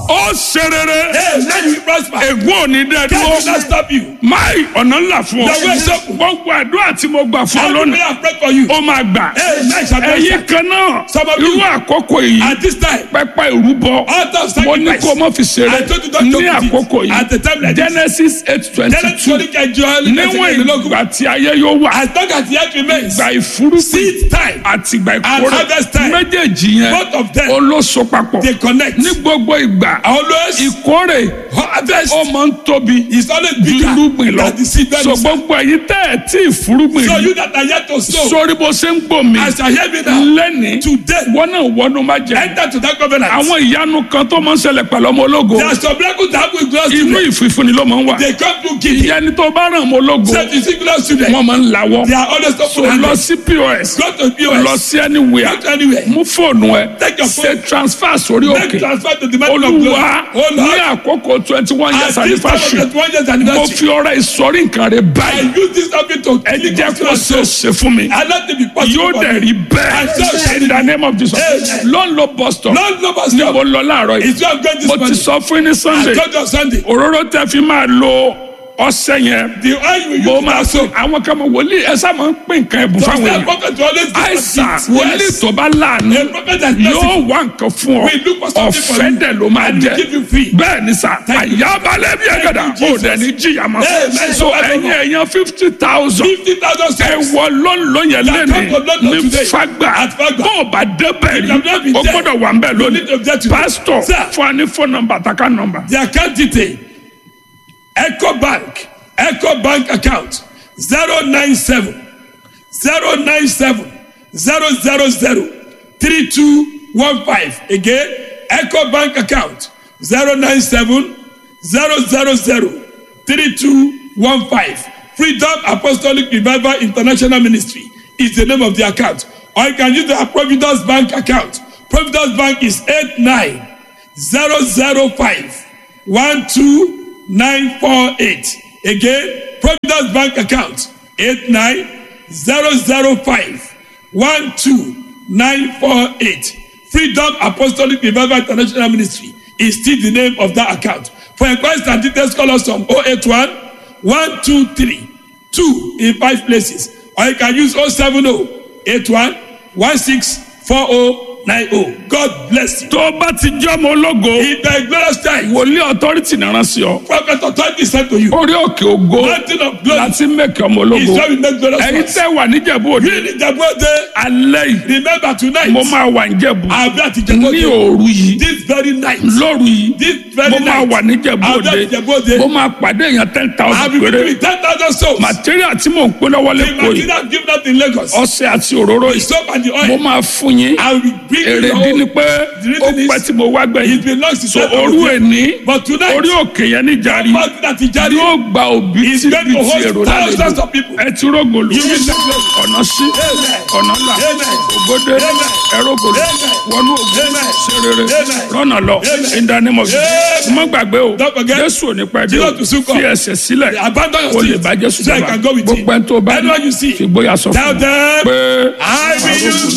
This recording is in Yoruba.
ó ṣe rere Hey, now you prosper. ègún ò ní dẹ́ Can dúró will not stop you. máì ọ̀nà ńlá fún ọ The way is open. gbogbo àdúrà tí mo gbà fún ọ Every lónìí prayer I pray for you. ó máa gbà Hey, now shall be ẹ̀yin answered. kan náà Some of irú you- àkókò yìí At this time, pẹpẹ ìrúbọ Altar of mo ní sacrifice. kó o mọ fi ṣeré I told you don't joke ní with it. àkókò At the time yìí like this. genesis eight twenty tell it two to the Joel. níwọ̀n ìgbà tí ayé yóò wà As long as the earth remains, ìgbà ìfúrúgbìn seed time, àti ìgbà And ìkórè harvest time. méjèèjì yẹn both of them, olóso papọ̀ they connect. ní gbogbo ìgbà Always, ìkórè harvest ó máa ń tóbi is always ju bigger irúgbìn lọ than the seed that so is. gbogbo ẹ̀yin tẹ́ ẹ̀ tí ìfúrúgbìn So rí you that are yet to sow, sórí bó ṣe ń gbò mí as I hear me now, lẹ́ni today, wọ́n náà wọnú má jẹ enter to that covenant. àwọn ìyanu kan tó máa ń ṣẹlẹ̀ pẹ̀lú ọmọ ológo There are some miracles that happen with glorious inú children. ìfìfúnni ló máa ń wà They come to give. ìyẹn ni tó bá ràn ọmọ ológo Say to see glorious children, wọ́n máa ń lawọ́ they are always so open lọ handed. sí pos Go to lọ POS. sí anywhere Go to anywhere. mú fóònù ẹ Take your ṣe phone. transfer sórí Make òkè transfer to the man of glory. olúwa Oh ní Lord, àkókò twenty one years at this time of anniversary the 20th mo anniversary, fi ọrẹ ìsọrí nǹkan rẹ I báyìí use this topic to ẹ click jẹ́ on kó ṣe é your ṣe fún mi I let it be possible. yóò for dẹ̀ me. rí And so bẹ́ẹ̀ shall in the name of Jesus Amen. ló ń lo bus stop Lord, no more ní mo stop. lọ láàárọ̀ yìí It's where I'm going this mo ti morning. sọ fún yín ní I Sunday told you on Sunday. òróró tẹ fi máa lo ọṣẹ yẹn The oil you mo use máa to sọ sow. àwọn kan mọ wòlíì ẹ sá máa ń pín nǹkan ẹ̀bùn So fáwọn the èèyàn prophet will always give us àìsàn gifts. wòlíì Yes. tó bá láàánú A prophet that yóò blesses wá nǹkan fún ọ We look for something for ọ̀fẹ́ you. dẹ̀ ló máa And we jẹ́ give you free. bẹ́ẹ̀ ni sà Thank you. àyàbálẹ̀ bí ẹ̀gẹ̀dà Thank you, ó Jesus. dẹ̀ ní jìyà mọ́ Amen. so ẹ̀yin ẹ̀yàn fifty thousand Fifty thousand ẹ souls. wọ lọ́nlọ́ yẹn That come to lẹ́nu London ní today. fagbà At Fagba. bó o bá débẹ̀ You have not rí been o there. gbọ́dọ̀ wà ń bẹ̀ You need to lónìí get to there. pásítọ̀ Sir. fún wa ní fóònù nọ́mbà àtàkà nọ́mbà The account detail. Echo Bank. Echo Bank account. 097 097 000 3215. Again, Echo Bank account. 097 000 3215. Freedom Apostolic Revival International Ministry is the name of the account. Or you can use the Providence Bank account. Providence Bank is 89005 12948. Again, Providence Bank account 89005 12948. Freedom Apostolic Revival International Ministry is still the name of that account. For inquiries and details, call us on 081 123 2 in five places. Or you can use 070 81 164090. God bless you. tó o bá ti jẹ́ ọmọ ológo In the glorious time, wòlíì authority náà sí ọ prophet authority said to you, orí òkè ògo Mountain of glory láti mẹ́kẹ́ ọmọ is ológo where we make glorious ẹ̀yin ones. tẹ́ wà níjẹ̀bú òde You need the birthday. alẹ́ yìí Remember tonight, mo máa wà níjẹ̀bú I'll be at ní Ìjẹ̀bú-Òde. òru yìí This very night, lóru yìí this very mo máa night, wà níjẹ̀bú I'll be òde at Ìjẹ̀bú-Òde. mo máa pàdé èèyàn ten I'll thousand be péré with ten thousand souls. material tí mò ń pín lọ́wọ́ The lẹ́kọ̀ọ́ yìí material given out in Lagos, ọṣẹ àti òróró the yìí soap and the mo oil, máa fún yín I will bring you èrè your dín own. ní pé The ó reason pẹ́ is, tí mo wá it gbẹ̀yìn belongs to so God. òru èní But tonight, orí òkè yẹn ní jàrí Mountain that is Jari, yóò gba òbí is tí going bí to ti host èrò thousands lálejò of people. ẹ ti rógòlù You will not glory. ọ̀nà sí Amen. ọ̀nà là Amen. ògbódé Amen. ẹrógòlù Amen. wọnú ògbó Amen. ṣe rere Amen. rọ́nà lọ Amen. ìdánimọ̀ Amen. mọ́ gbàgbé o Don't forget. jésù ò ní pẹ́ dé Jesus o to soon come. fi ẹsẹ̀ sílẹ̀ Abandon your o lè seat. bá jésù So I jọba can go with him. gbogbo ẹni tó bá Anyone you see, fi gbóyà sọ Tell fún un them, pé I will use